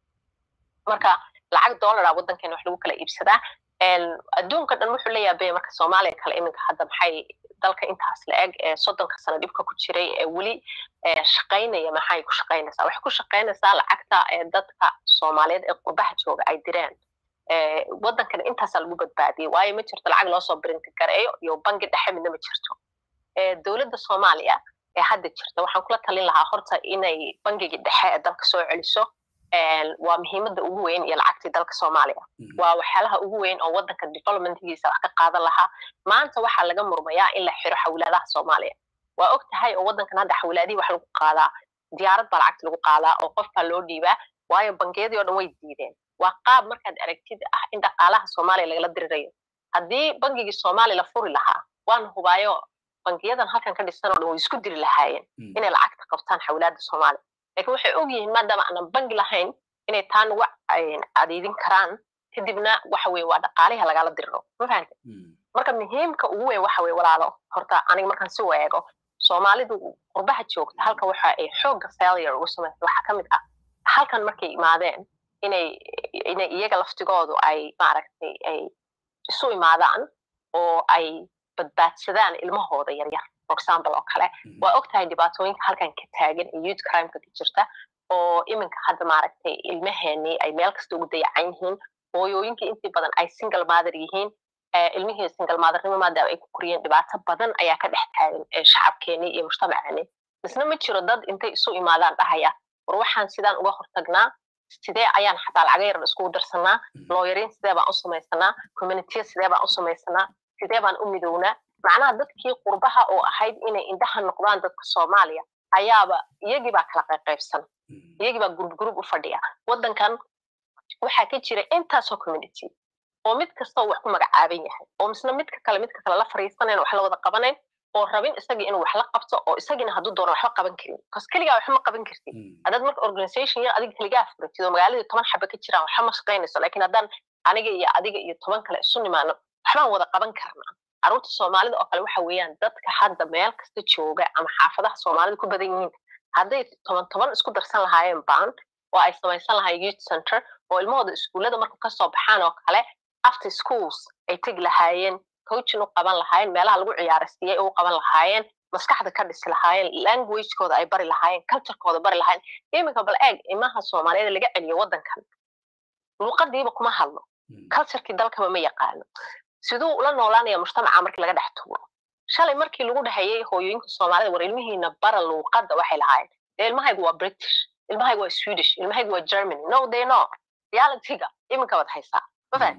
marka lacag dollara waddankeena wax lagu kala iibsadaa adduunka dhan wuxuu leeyahay bay marka soomaaliya kale iminka hadda maxay dalka intaas la eg ee soddonka sano dhibka ku jiray ee weli shaqaynaya maxay ku shaqaynaysaa waxay ku shaqaynaysaa lacagta ee dadka soomaaliyeed ee qurbaha jooga ay direen waddankana intaasaa lagu badbaadiyey waayo ma jirto lacag loosoo birinka gareeyo iyo bangi dhexe midna ma jirto dowladda soomaaliya ee hadda jirta waxaan kula talin lahaa horta inay bangigii dhexe ee dalka soo celiso waa muhiimadda ugu weyn iyo lacagtii dalka soomaaliya waa waxyaalaha ugu weyn oo waddanka developmentgiisa wax ka qaadan lahaa maanta waxaa laga murmayaa in la xiro xawlaadaha soomaaliya waa og tahay oo waddankan hadda xawlaadihii wax lagu qaadaa diyaarad baa lacagta lagu qaadaa oo qof baa loo dhiibaa waayo bangiyadii oo dhan way diideen waa qaab markaad aragtid ah in dhaqaalaha soomaaliya lagala dirirayo haddii bangigii soomaaliya la furi lahaa waana hubaayo bangiyadan halkan ka dhisan oo dhan way isku diri lahaayeen inay lacagta qabtaan xawlaadda soomaaliya lakin waxay og yihiin maadaama aanan bangi lahayn inay taa nugu adeedin karaan kadibna waxa weye waa dhaqaaliha lagala diriro ma fahante marka muhiimka ugu weyn waxa weye walaalo horta aniga markaan si weego soomaalidu qurbaha joogta halka waxa ay xoogga failure ugu samaysa waxaa ka mid ah halkan markay imaadeen inay inay iyaga laftigoodu ay maaragtay ay isu imaadaan oo ay badbaadsadaan ilmahooda yaryar for example oo kale waa og tahay dhibaatooyinka halkan ka taagan iyo youth crimeka ka jirta oo iminka hadda maaragtay ilmaheenii ay meel kasta ugu dayacan yihiin hooyooyinkii intii badan ay single mother yihiin ilmihii single mothernimo maadaama ay ku koriyeen dhibaato badan ayaa ka dhex taagan shacabkeenii iyo mujtamaceeni misna ma jiro dad intay isu imaadaan dhahaya war waxaan sidaan uga hortagnaa sidee ayaan xataa lacaga yaran iskugu darsanaa looyariin sidee baan u samaysanaa communitiya sidee baan u samaysanaa sidee baan u midownaa macnaha dadkii qurbaha oo ahayd inay indhaha noqdaan dadka soomaaliya ayaaba iyagii baa kala qayqaybsan iyagii baa gurub gurub u fadhiya waddankan waxaa ka jira intaasoo community oo mid kastoo wax ku magacaaban yahay oo misna midka kale midka kale la fariisanayn wax la wada qabanayn oo rabin isagii inuu wax la qabto oo isagiina hadduu doono waxba qaban karin bcause keligaa waxba ma qaban kartid haddaad marka organization yar adiga keligaa furatid oo magaaladii toban xaba ka jiraan waxba ma shaqaynayso laakiin haddaan aniga iyo adiga iyo toban kale isu nimaano waxbaan wada qaban karnaa carruurta soomaalida oo kale waxa weeyaan dadka hadda meel kasta jooga ama xaafadaha soomaalida ku badan yihiin hadday toban toban isku darsan lahaayeen baan oo ay samaysan lahaayeen youth center oo ilmahooda iskuullada marka kasoo baxaan oo kale after schools ay tegi lahaayeen coachin u qaban lahaayeen meelaha lagu ciyaarasiiyey u qaban lahaayeen maskaxda ka dhisi lahaayeen languagekooda ay bari lahaayeen culturekooda bari lahaayeen iminka bal eeg imaha soomaaliyeed laga celiyo waddankan luuqadiiba kuma hadlo culturekii dalkaba ma yaqaano siduu ula noolaanaya mujtamaca markii laga dhex tuuro shalay markii lagu dhahayay hooyooyinka soomaalida war ilmihiina bara luuqadda waxay lahaayeen dee ilmahaygu waa british ilmahaygu waa swedish ilmahaygu waa germany no they no realityga iminka baad haysaa mafahad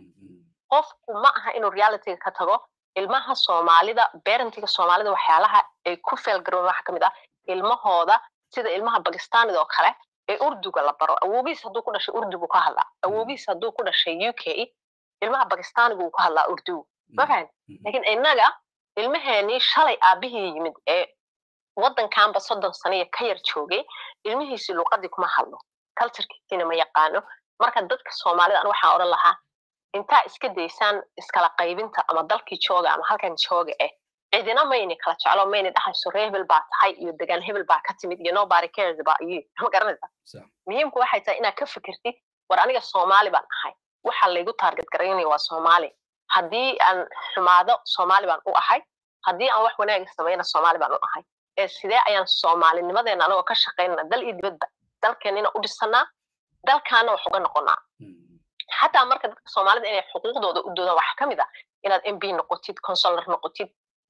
qofku ma aha inuu realityga ka tago ilmaha soomaalida parentiga soomaalida waxyaalaha ay ku feelgaroon waxa kamid ah ilmahooda sida ilmaha bakistanida oo kale ee urduga la baro awoogiis hadduu ku dhashay urdugu ka hadlaa awoogiis hadduu ku dhashay u k ilmaha bakistanigu uu ka hadlaa urdu ma fahan lakiin innaga ilmaheenii shalay aabihii yimid ee waddankanba soddon saniya ka yar joogay ilmihiisii luuqadii kuma hadlo culturekiisiina ma yaqaano marka dadka soomaalida an waxaan odhan lahaa intaa iska daysaan iskala qaybinta ama dalkii jooga ama halkan jooga eh cidina mayni kala jeclo mayni dhahayso ree hebel baa tahay iyo degaan hebel baa ka timid iyo nobody cares about you ma garanaysa muhiimku waxay tahay inaad ka fikirtid war aniga soomaali baan ahay waxa laygu taarget garaynaya waa soomaali haddii aan xumaado soomaali baan u ahay haddii aan wax wanaaga samayna soomaali baan u ahay ee sidee ayaan soomaalinimadeena anagoo ka shaqaynana dal iyo dibadba dalkeenina u dhisanaa dalkaana wax uga noqonaa xataa marka dadka soomaalida inay xuquuqdooda u doodaan waxaa ka mid ah inaad m b noqotid consular noqotid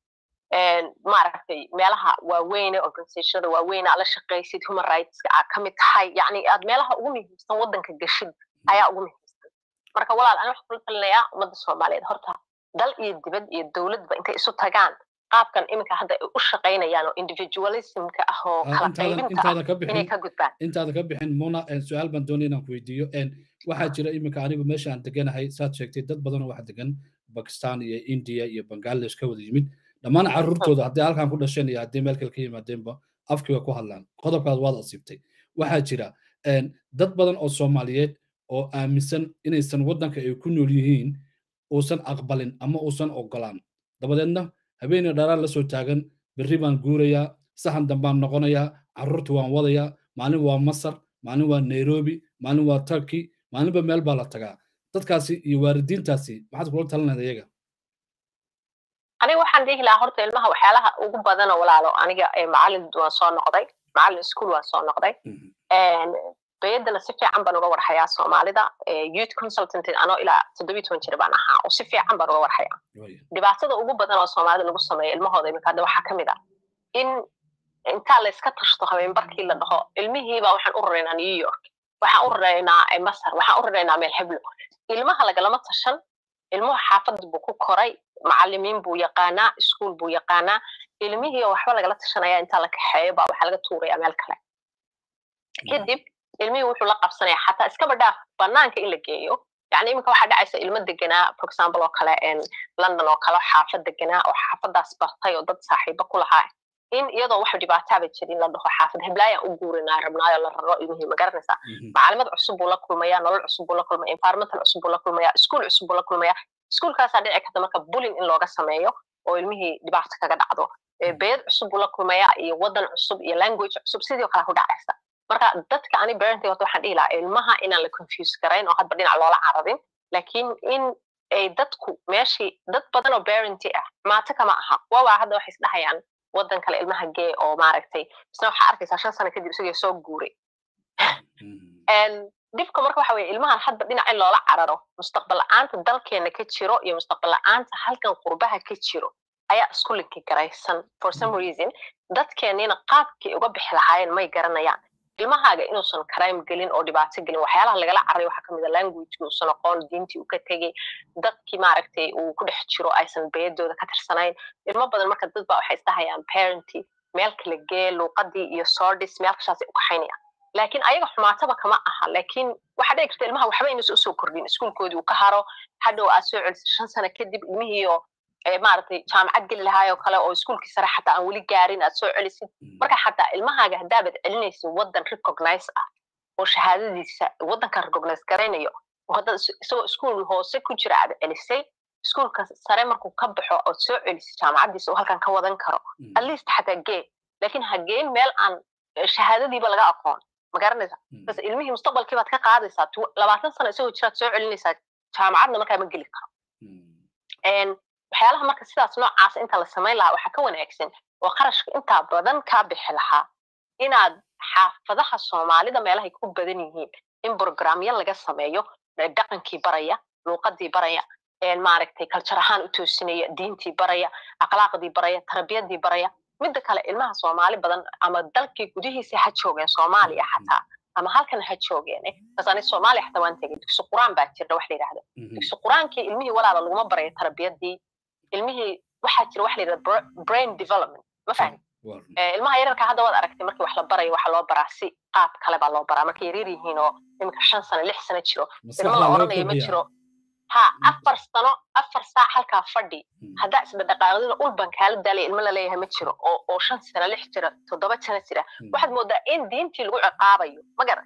maaragtay meelaha waaweyne organizationada waaweyne aad la shaqaysid human rightska aad ka mid tahay yani aad meelaha ugu muhiimsan waddanka gashid ayaa ugu muhiimsan marka walaal ani waxaan kula talinayaa ummadda soomaaliyeed horta dal iyo dibad iyo dowladba intay isu tagaan qaabkan iminka hadda ay u shaqaynayaan oo individualismka ah oo kala qaybinta inay ka gudbaan intaada ka bixin muna su-aal baan doonaya inaan ku weydiiyo waxaa jira iminka anigu meesha aan deganahay saad sheegtay dad badanoo waxa degan bakistan iyo india iyo bangladesh ka wada yimid dhammaan carruurtooda haddii halkan ku dhasheen iyo haddii meel kale ka yimaadeenba afkiga ku hadlaan qodobkaas waad asiibtay waxaa jira dad badan oo soomaaliyeed oo aaminsan inaysan waddanka ay ku nool yihiin uusan aqbalin ama uusan ogolaan dabadeedna habeenii dharaan la soo taagan berri baan guurayaa sahan dambaan noqonayaa carruurta waan wadayaa maalin waa masar maalin waa nairobi maalin waa turkey maalinba meel baa la tagaa dadkaasi iyo waalidiintaasi maxaad kula talinayda iyaga aniga waxaan dhihi lahaa horta ilmaha waxyaalaha ugu badana walaalo aniga macalin waan soo noqday macalin ischool waan soo noqday bayadana si fiican baan uga warhayaa soomaalida youth consultant anoo ilaa toddobiyi toban jir baan ahaa oo si fiican baan uga warhayaa dhibaatada ugu badan oo soomaalida lagu sameeyo ilmahooda iminka hadda waxaa ka mid ah in intaa la iska tashto habeenbarkii la dhaho ilmihiiba waxaan u raraynaa new york waxaan u raraynaa masar waxaan u raraynaa meel heblo ilmaha lagalama tashan ilmuhu xaafad buu ku koray macalimiin buu yaqaanaa iskuol buu yaqaanaa ilmihii waxba lagala tashanaya intaa la kaxeeyo baa waxaa laga tuuraya meel kale kadib ilmihii wuxuu la qabsanaya xataa iskaba dhaaf banaanka in la geeyo yani iminka waxaa dhacaysa ilmo deganaa for example oo kale london oo kale xaafad deganaa oo xaafadaas bartay oo dad saaxiibo ku lahaa in iyadoo wax dhibaataaba jirin la dhaho xaafad heblaayaan u guurinaa rabnaayo la raro ilmihii ma garanaysaa macalimad cusub buu la kulmaya nolol cusub buu la kulmaya environmental cusub buu la kulmaya iskuol cusub buu la kulmaya iskuolkaasaa dhici karta marka bullying in looga sameeyo oo ilmihii dhibaato kaga dhacdo beed cusub buu la kulmaya iyo waddan cusub iyo language cusub sidii kale ku dhacaysa marka dadka ani parenting horta waxaan dhihi lahaa ilmaha inaan la confuse garayn oo hadba dhinac loola carabin laakiin in ay dadku meeshii dad badan oo parenty ah maato kama aha waawaa hadda waxay isdhahayaan waddan kale ilmaha gee oo maaragtay isna waxaa arkaysaa shan sano kadib isagoo soo guuray dhibka marka waxa weye ilmahan hadba dhinac in loola cararo mustaqbal la-aanta dalkeena ka jiro iyo mustaqbal la-aanta halkan qurbaha ka jiro ayaa isku linki garaysan for some reason dadkeenina qaabkii uga bixi lahaayeen may garanayaan ilmahaaga inuusan crime gelin oo dhibaato gelin waxyaalaha lagala cararay waxaa kamid a language uusan aqoon diintii uu ka tegey dadkii maaragtay uu ku dhex jiro aysan beedooda ka tirsanayn ilmo badan marka dad ba waxay isdhahayaan parenty meel kala gee luuqadii iyo sordis meel kashaasay u kaxaynayaan laakiin ayaga xumaataba kama aha laakiin waxaa dhici karta ilmaha waxba inuusan usoo kordhin iskuulkoodii uu ka haro hadhow aad soo celisid shan sano kadib ilmihiiyo maaragtay jaamacad geli lahaayoo kale oo iskuulkii sare xataa aan weli gaarin aad soo celisid marka xataa ilmahaaga haddaabad celinaysid waddan recognize ah oo shahaadadiisa waddanka recognize garaynayo haddaad isagoo iskuul hoose ku jira aad celisay iskuulka sare markuu ka baxo ood soo celisid jaamacaddiisa uu halkan ka wadan karo at least xataa gee laakiin ha geen meel aan shahaadadiiba laga aqoon ma garanaysa bas ilmihii mustaqbalkii baad ka qaadaysaa labaatan sano isagoo jiraad soo celinaysaa jaamacadna markaa ma geli karo waxyaalaha marka sidaas noocaas inta la samayn lahaa waxaa ka wanaagsan oo qarashka intaa badan kaa bixi lahaa inaad xaafadaha soomaalida meelahay ku badan yihiin in programyo laga sameeyo dhaqankii baraya luuqadii baraya maaragtay kaljar ahaan u toosinaya diintii baraya akhlaaqdii baraya tarbiyadii baraya midda kale ilmaha soomaali badan ama dalkii gudihiisa ha joogeen soomaaliya xataa ama halkan ha joogeen bas ani soomaaliya xataa waan tegay dugsi quraan baa jirna wax la yidhahda dugsi quraankii ilmihii walaala laguma barayo tarbiyadii ilmihii waxaa jira wax la yidhahda brain development ma fahmi ilmaha yararka hadda waad aragtay markii wax la barayo waxaa loo baraa si qaab kale baa loo baraa markay yaryar yihiin oo iminka shan sano lix sano jiro ilma la oranaya ma jiro ha afar sano afar saac halkaa fadhi haddaa isdhadhaqaaqdida ulban kaala daalaya ilmo laleeyahay ma jiro oo oo shan sano lix jira toddoba sano jira waxaad moodaa in diintii lagu ciqaabayo ma garan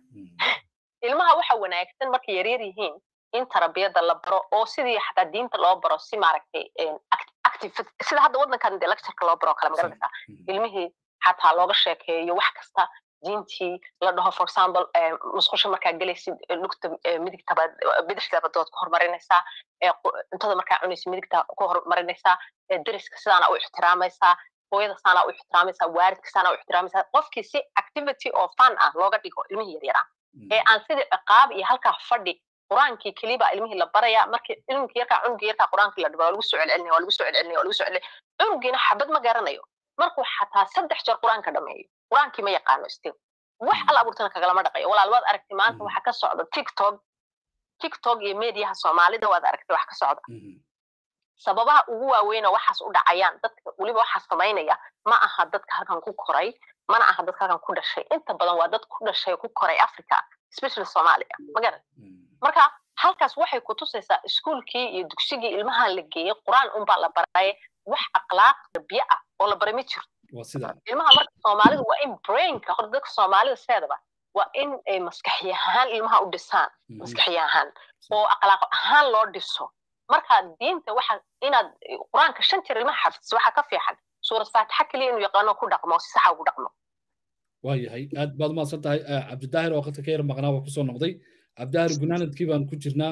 ilmaha waxa wanaagsan markay yaryar yihiin in tarbiyada la baro oo sidii xataa diinta loo baro si maaragtay active sida hadda waddankan dee lectureka loo baro kale magaranaysaa ilmihii xataa looga sheekeeyo wax kasta diintii la dhaho for example musqusha markaa gelaysid lugta midigtaba bidixdaba dood ku horumarinaysaa cuntada markaa cunaysid midigta ku horumarinaysaa deriska sidaana u ixtiraamaysaa hooyada saana u ixtiraamaysaa waaridka saana u ixtiraamaysaa qofkii si activity oo fun ah looga dhigo ilmihii yaryaraa ee aan sidii ciqaab iyo halkaa fadhi quraankii keliba ilmihii la baraya markii ilmkii yarkaa cunugii yarkaa quraankii la dhibo waa lagu soo celcelinaya waa lagu soo celcelinaya waa lagu soo celcelinaya cunugiina xabad ma garanayo markuu xataa saddex jeer quraanka dhameeyo quraankii ma yaqaano still wax alla abuurtana kagalama dhaqayo walaal waad aragtay maanta waxa ka socda tiktok tiktok iyo mediaha soomaalida waad aragtay wax ka socda sababaha ugu waaweynoo waxaas u dhacayaan dadka weliba waxaa samaynaya ma aha dadka halkan ku koray mana aha dadka halkan ku dhashay inta badan waa dad ku dhashay oo ku koray africa especially soomaaliya magaran marka halkaas waxay ku tusaysaa iskuulkii iyo dugsigii ilmaha la geeyey qur-aan unbaa la baray wax akhlaaq tarbiye ah oo la baray ma jirto ilmaha marka soomaalida waa in brainka horta dadka soomaalida sideedaba waa in ay maskaxi ahaan ilmaha u dhisaan maskaxi ahaan oo akhlaaq ahaan loo dhiso marka diinta waxa inaad qur-aanka shan jeer ilmaha xafidis waxaa ka fiican suurad faatixa keliya inuu yaqaano ku dhaqmo si saxa ugu dhaqmo waayahay aad baad umahadsan tahay cabdidaahir oo qadka ka yar maqnaa waa kusoo noqday cabdidaahir gunaanadkii baan ku jirnaa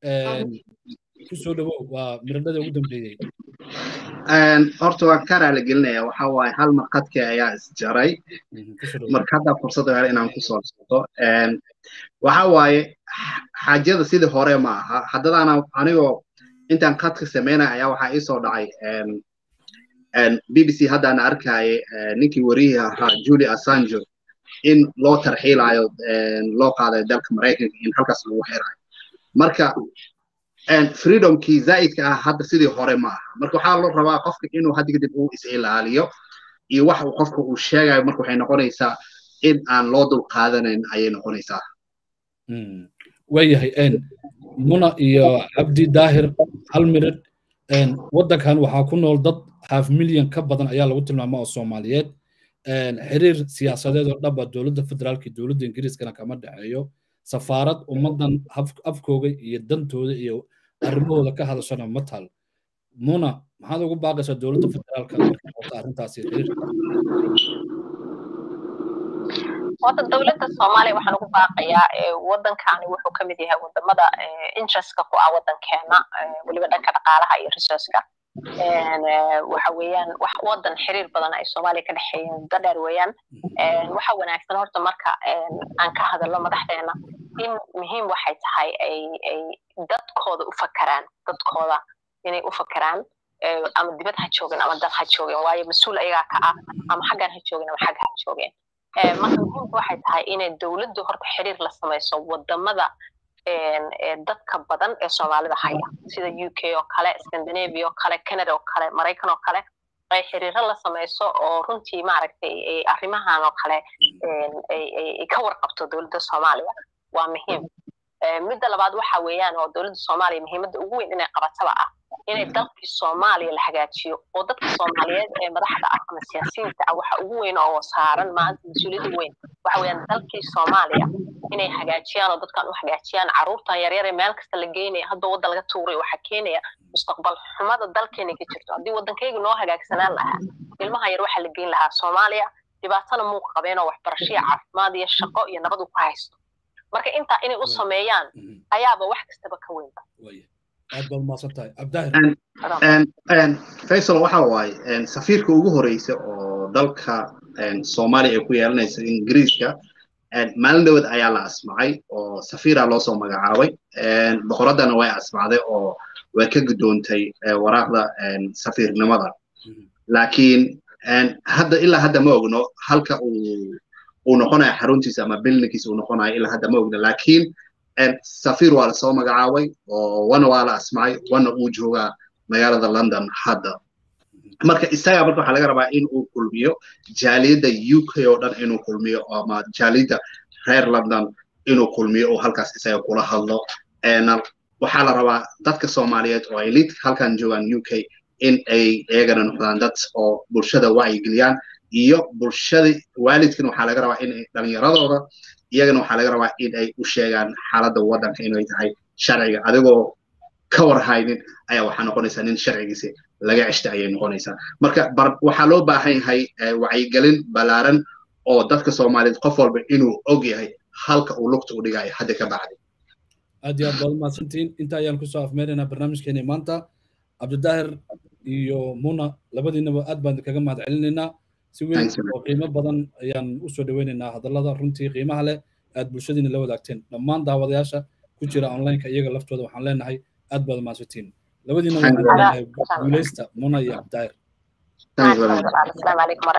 kusoo dhawow waa miradhada ugu dambeeyey horta waan ka raali gelinaya waxa waaye hal marqadkii ayaa isjaray marka hadda fursad hel inaan kusoo soto waxa waaye xaajada sidii hore ma aha haddadaana anigoo intaan qadka sameynaya ayaa waxaa iisoo dhacay b b c haddaana arkaaye ninkii wariyihii ahaa julie assanjo in loo tarxiilayo loo qaadayo dalka maraykanka in halkaas lagu xirayo marka freedomkii zaa'idka ah hadda sidii hore ma aha marka waxaa loo rabaa qofka inuu hadda kadib uu is ilaaliyo iyo wax uu qofka uu sheegayo marka waxay noqonaysaa in aan loo dul qaadanayn ayay noqonaysaa waayahay muna iyo cabdi daahir hal mirid waddankan waxaa ku nool dad half milyan ka badan ayaa lagu tilmaama oo soomaaliyeed xiriir siyaasadeed oo dhaba dowladda federaalka iyo dowladda ingiriiskana kama dhexeeyo safaarad ummaddan afkooga iyo dantooda iyo arrimahooda ka hadashana ma taal muna maxaad ugu baaqaysaa dowladda federaalka markay qabto arrintaasi xiriirka horta dowladda soomaaliya waxaan ugu baaqayaa waddankani wuxuu ka mid yahay wadamada interestka ku ah waddankeena weliba dhanka dhaqaalaha iyo resourceka waxa weeyaan wax waddan xiriir badan ay soomaaliya ka dhexeeyeen muddo dheer weeyaan waxa wanaagsan horta marka aan ka hadalno madaxdeena in muhiim waxay tahay ay ay dadkooda u fakaraan dadkooda inay u fakaraan ama dibad ha joogeen ama dad ha joogeen waayo mas-uul ayagaa ka ah ama xaggan ha joogeen ama xagga ha joogeen marka muhiimka waxay tahay inay dowladdu horta xiriir la samayso wadamada dadka badan ee soomaalida haya sida u k oo kale scandinavia oo kale canada oo kale maraykan oo kale ay xiriiro la samayso oo runtii maaragtay arrimahan oo kale ay ka warqabto dowladda soomaaliya waa muhiim midda labaad waxa weeyaan oo dowladda soomaaliya muhiimadda ugu weyn inay qabataba ah inay dalkii soomaaliya la hagaajiyo oo dadka soomaaliyeed ee madaxda ah ama siyaasiyiinta ah waxa ugu weyn oo saaran maanta mas-uuliyadda weyn waxa weeyaan dalkii soomaaliya inay hagaajiyaan oo dadkan u hagaajiyaan carruurtan yaryar ee meel kasta la geynaya hadda waddan laga tuuray waxaa keenaya mustaqbal xumada dalkeena ka jirto haddii waddankayga noo hagaagsanaan lahaa ilmaha yar waxaa la geyn lahaa soomaaliya dhibaatana muu qabeen oo waxbarashiya caafimaad iyo shaqo iyo nabad uu ku haysto marka intaa inay u sameeyaan ayaaba wax kastaba ka weynba aad baad umaasan tahay abdaahir faysal waxa waaye safiirka ugu horeysa oo dalka soomaaliya ay ku yeelanaysa ingiriiska maalin dhowad ayaa la asmacay oo safiira loo soo magacaabay boqoraddana way asmacday oo way ka guddoontay waraaqda safiirnimada laakiin hadda ilaa hadda ma ogno halka uu uu noqonayo xaruntiisa ama bilnikiisa uu noqonayo ilaa hadda ma ogno laakiin safiir waa lasoo magacaabay oo wana waa la asmacay wana uu joogaa magaalada london hadda marka isaga marka waxaa laga rabaa in uu kulmiyo jaaliyadda u k oo dhan inuu kulmiyo ama jaaliyadda reer london inuu kulmiyo oo halkaas isaga kula hadlo waxaa la rabaa dadka soomaaliyeed oo ay lid halkan joogaan u k in ay iyagana noqdaan dad oo bulshada wacyigeliyaan iyo bulshada waalidkan waxaa laga rabaa in ay dhalinyaradooda iyagana waxaa laga rabaa in ay u sheegaan xaaladda waddanka inay tahay sharciga adigoo ka warhaynin ayaa waxaa noqonaysaa nin sharcigiisi laga ceshta ayay noqonaysaa marka waxaa loo baahan yahay wacyigelin ballaaran oo dadka soomaaliyeed qof walba inuu og yahay halka uu lugta u dhigayo hadda ka bacdi aad iyo aad baad umahadsantihiin inta ayaan kusoo afmeeraynaa barnaamijkeeni maanta cabdidaahir iyo muna labadiinaba aad baan kaga mahad celinaynaa si weyn oo qiimo badan ayaan usoo dhaweynaynaa hadallada runtii qiimaha leh aad bulshadiina la wadaagteen dhammaan daawadayaasha ku jira onlineka iyaga laftooda waxaan leenahay aad baad umahadsantiin labadiina waxaan leenahay guuleysta muna iyo cabdidaahir